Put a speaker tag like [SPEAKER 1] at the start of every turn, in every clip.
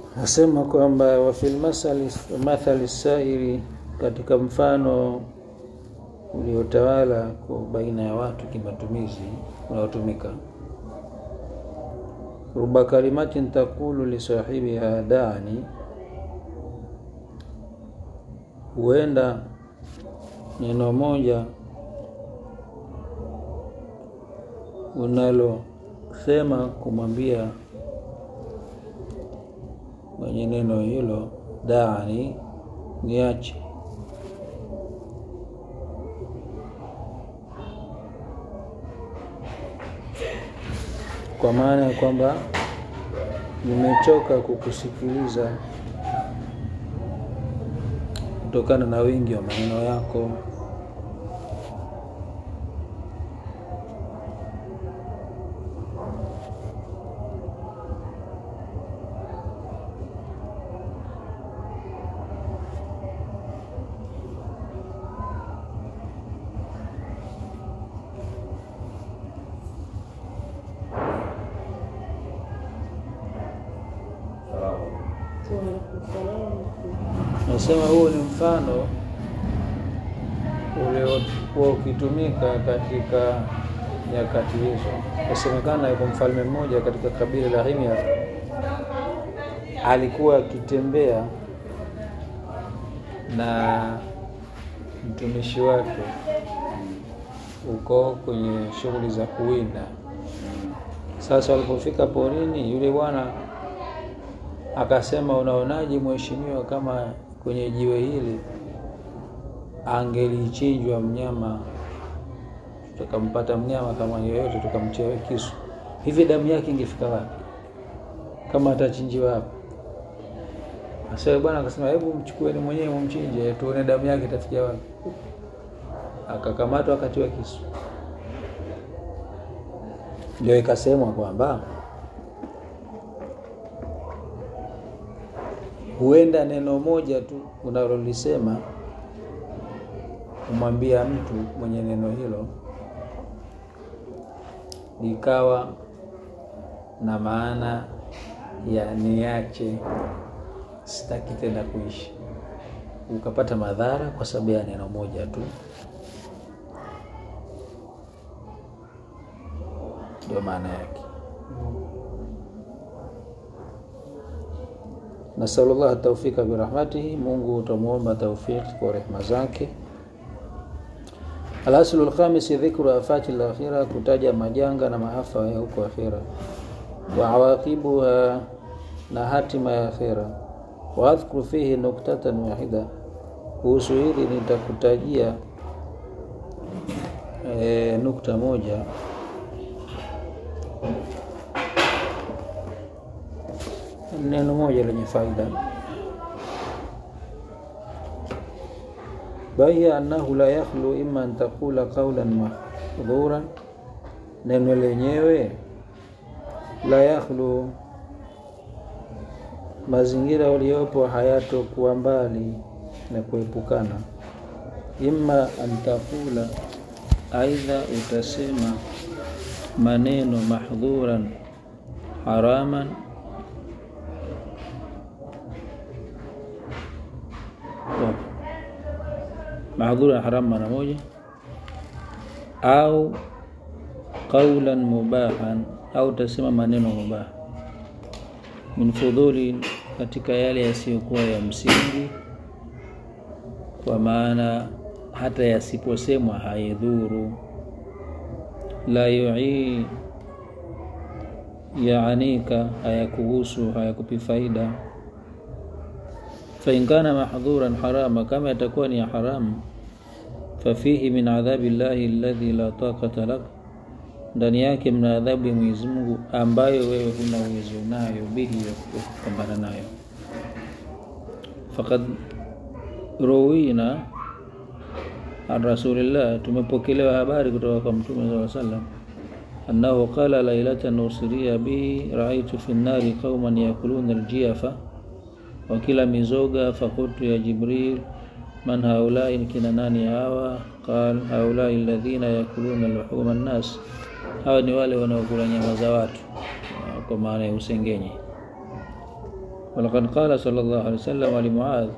[SPEAKER 1] nasema kwamba wafil mathali sairi, katika mfano uliotawala kwa baina ya watu kimatumizi unaotumika, ruba kalimatin taqulu lisahibiha dani, huenda neno moja unalosema kumwambia mwenye neno hilo dani, niache. Kwa maana ya kwamba nimechoka kukusikiliza kutokana na wingi wa maneno yako. Nasema huo ni mfano uliokuwa ukitumika katika nyakati hizo. Yasemekana yuko mfalme mmoja katika kabila la Himyar, alikuwa akitembea na mtumishi wake uko kwenye shughuli za kuwinda. Sasa walipofika porini, yule bwana akasema, unaonaje mheshimiwa, kama kwenye jiwe hili angelichinjwa mnyama, tukampata mnyama kama yoyote, tukamchewe kisu, hivi damu yake ingefika wapi? Kama atachinjiwa hapa? Sasa bwana akasema, hebu mchukueni mwenyewe mumchinje, tuone damu yake itafikia wapi. Akakamatwa akatiwa kisu. Ndio ikasemwa kwamba huenda neno moja tu unalolisema kumwambia mtu mwenye neno hilo likawa na maana ya niache, sitaki tena kuishi, ukapata madhara kwa sababu ya neno moja tu. Ndio maana yake. Nasalullah taufika birahmatihi, Mungu utamwomba taufiki kwa rehma zake. Alaslu lkhamisi dhikru afati lakhira, kutaja majanga na maafa ya huko akhira, wa awaqibuha, na hatima ya akhira. Wa adhkuru fihi nuktatan wahida, kuhusu hili nitakutajia e, nukta moja neno moja lenye faida bahiya annahu la yakhlu imma an taqula qawlan mahdhuran, neno lenyewe la yakhlu, mazingira waliopo hayatokuwa mbali na kuepukana. Imma an taqula, aidha utasema maneno mahdhuran haraman mahdhura ya haramu mara moja, au qaulan mubahan, au utasema maneno mubah min fudhuli, katika yale yasiyokuwa ya msingi, kwa maana hata yasiposemwa haidhuru. La yui yaanika, hayakuhusu hayakupi faida fain kana mahdhuran harama, kama yatakuwa ni ya haramu, fafihi min adhabi llahi alladhi la taqata lak, ndani yake mna adhabu ya Mwenyezi Mungu ambayo wewe huna uwezo nayo, bihi ya kupambana nayo. Faqad ruwina an rasulillah, tumepokelewa habari kutoka kwa Mtume sallallahu alaihi wasallam annahu qala lailatan usriya bi raaitu fi nnari qauman yakuluna aljiafa wakila mizoga. Fakultu ya Jibril, man haulai, kina nani hawa? Qal haulai alladhina yakuluna luhuma nnas, hawa ni wale wanaokula nyama za watu, kwa maana ya usengenye. walaqad qala sallallahu alaihi wasallam limuadh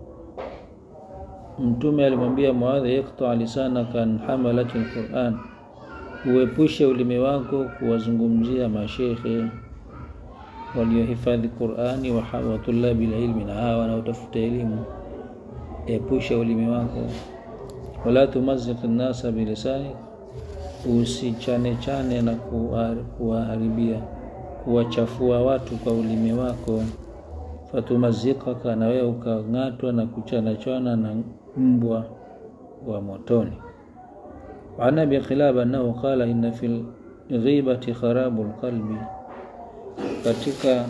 [SPEAKER 1] mtume alimwambia muadh iqta lisanaka an hamalati alquran uepushe ulimi wako kuwazungumzia mashekhe waliohifadhi qurani wa tulabi lilmi na hawa wanaotafuta elimu epusha ulimi wako wala tumazik nnasa bilisani usichane chane na kuwaharibia kuwachafua watu kwa ulimi wako fatumazikaka na wewe ukang'atwa na kuchanachana na mbwa wa motoni وعن ابي قلاب انه قال ان في الغيبه خراب القلب katika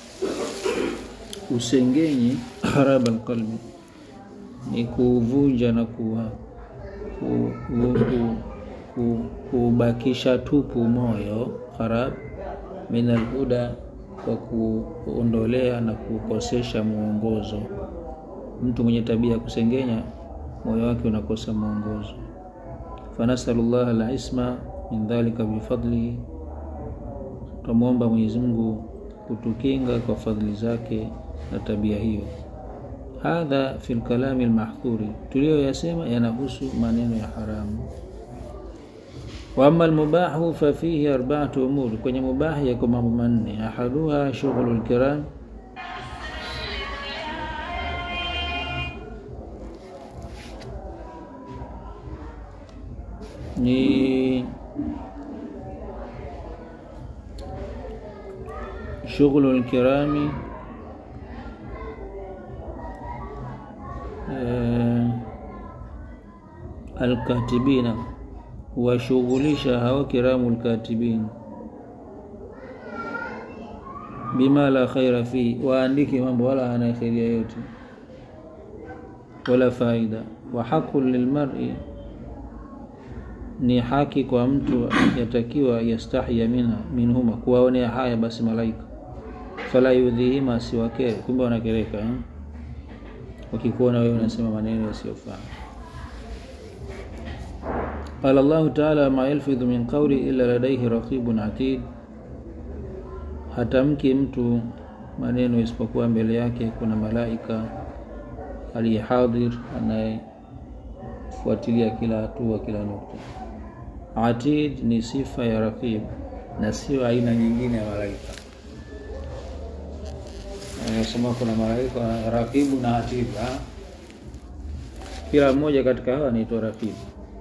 [SPEAKER 1] usengenyi haraba alqalbi ni kuvunja na kuwa kubakisha tupu moyo harab min alhuda kwa kuondolea na kukosesha mwongozo mtu mwenye tabia ya kusengenya moyo wake unakosa mwongozo fanasalu llah alisma min dhalika bifadlihi twamwomba mwenyezi mungu kutukinga kwa fadhili zake na tabia hiyo hadha fi lkalami lmahdhuri tuliyoyasema yanahusu maneno ya haramu waama lmubahu fafihi arbaatu umuri kwenye mubahi yako mambo manne ahaduha shughulu lkiram ni شغل الكرام alkatibina huwashughulisha hao kiramu lkatibin bima la khaira fihi, waandike mambo wala hana khairia yote wala faida. Wa haqun lilmar'i, ni haki kwa mtu yatakiwa yastahya minha minhuma, kuwaonea haya basi malaika, fala yudhihima, siwakere. Kumbe wanakereka eh? wakikuona wewe unasema maneno yasiyofaa. Qala Allahu taala, ma yalfidhu min qawli illa ladaihi raqibun atid, hatamki mtu maneno isipokuwa mbele yake kuna malaika aliyehadhir anayefuatilia kila hatua, kila nukta. Atid ni sifa ya raqib na sio aina nyingine ya malaika. Anasema kuna malaika raqibu na atid, kila mmoja katika hawa anaitwa raqibu.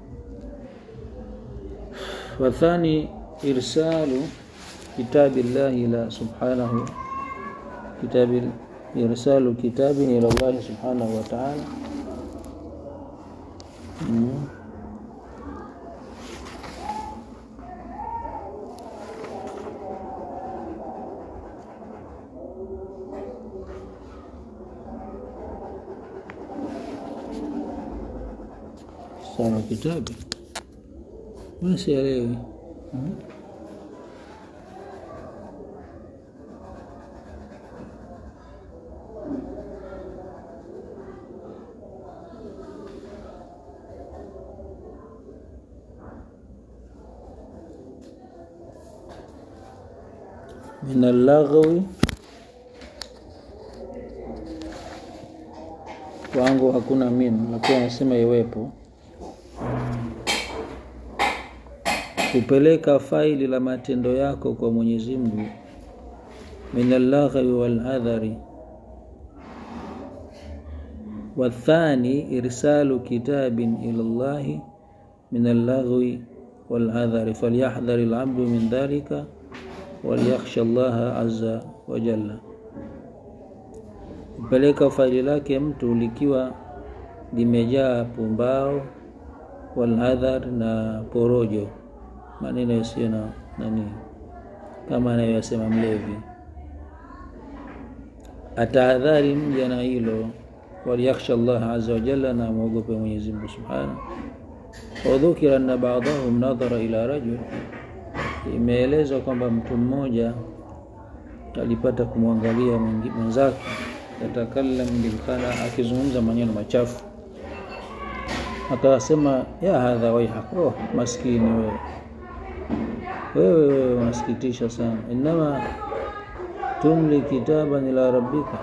[SPEAKER 1] Wathani irsalu kitabi llahi ila subhanahu kitabi irsalu kitabin ila llahi subhanahu wa ta'ala mm. Sawa kitabu sielewi mm. min allaghwi kwangu hakuna min, lakini anasema iwepo kupeleka faili la matendo yako kwa Mwenyezi Mungu, min allaghwi wal adhari. Wathani irsalu kitabin ila llahi min allaghwi wal adhari falyahdhari alabdu min dhalika waliyakhsha llaha azza wa jalla, kupeleka faili lake mtu likiwa limejaa pumbao, waladhar na porojo, maneno yasiyo na nani, kama anayoyasema mlevi. Atahadhari mja na hilo, waliyakhsha llaha azza wa jalla, na amwogope Mwenyezi Mungu subhanahu. Wadhukira anna ba'dahum nadhara ila rajul Imeelezwa kwamba mtu mmoja alipata kumwangalia mwenzake, yatakallam bilkhala, akizungumza maneno machafu, akasema ya hadha waihak, oh, maskini wewe, wewe wewe unasikitisha sana. Innama tumli kitaban ila rabbika,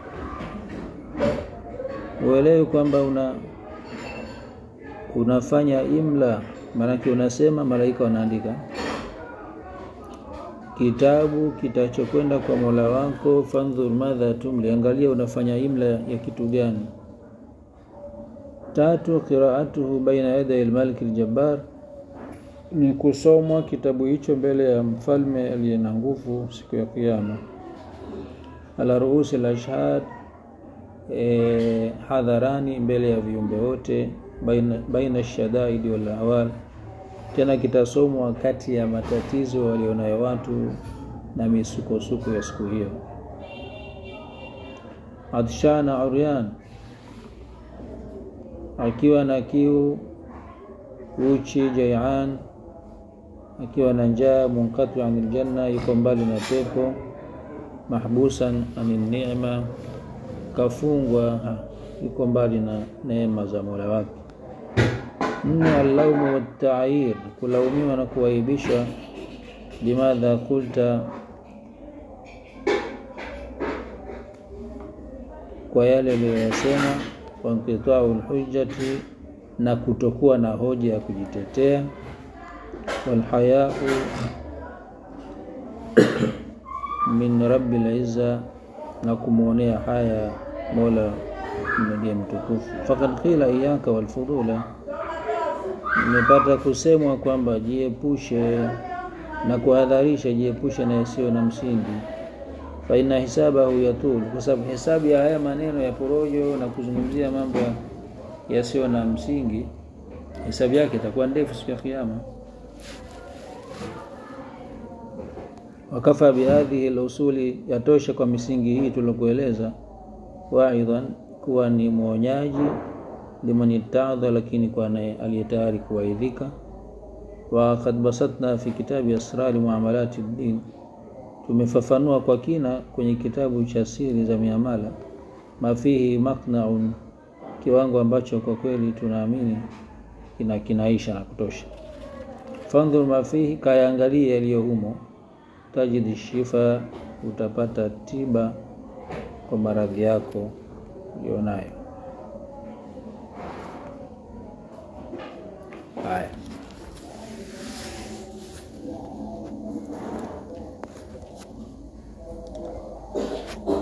[SPEAKER 1] uelewe kwamba una unafanya imla, maanake unasema malaika wanaandika kitabu kitachokwenda kwa Mola wako. Fandhur madha tumli, angalia unafanya imla ya kitu gani. Tatu, qiraatuhu baina yaday almaliki aljabbar, ni kusomwa kitabu hicho mbele ya mfalme aliye na nguvu siku ya Kiyama. Ala ruusi alashhad, e, hadharani, mbele ya viumbe wote. Baina, baina shadaidi wal awal tena kitasomwa kati ya matatizo walionayo watu na misukosuko ya siku hiyo. Atshana uryan, akiwa na kiu, uchi, jaian, akiwa na njaa. Munkatu anil janna, yuko mbali na pepo. Mahbusan anin ni'ma, kafungwa, yuko mbali na neema za Mola wake. Nne, allaumu wattaayir, kulaumiwa na kuwaibishwa. Limadha kulta, kwa yale aliyoyasema. Wankitau lhujjati, na kutokuwa na hoja ya kujitetea. Walhayau min rabbil izza, na kumwonea haya Mola ndiye mtukufu. Fakad qila iyaka walfudula Imepata kusemwa kwamba jiepushe na kuhadharisha, jiepushe na yasiyo na msingi. Fa inna hisabahu yatul, kwa sababu hesabu ya haya maneno ya porojo na kuzungumzia mambo yasiyo na msingi, hesabu yake itakuwa ndefu siku ya Kiyama. Wakafa bihadhihi alusuli, yatosha kwa misingi hii tuliokueleza. Waidhan, kuwa ni mwonyaji liman ittaadha, lakini kwa aliye tayari kuwaidhika. Wa kad basatna fi kitabi asrari muamalati ddin, tumefafanua kwa kina kwenye kitabu cha siri za miamala. Mafihi maqnaun, kiwango ambacho kwa kweli tunaamini kina kinaisha na kutosha. Fandhur mafihi, kayaangalia yaliyo humo. Tajidi shifa, utapata tiba kwa maradhi yako ulionayo.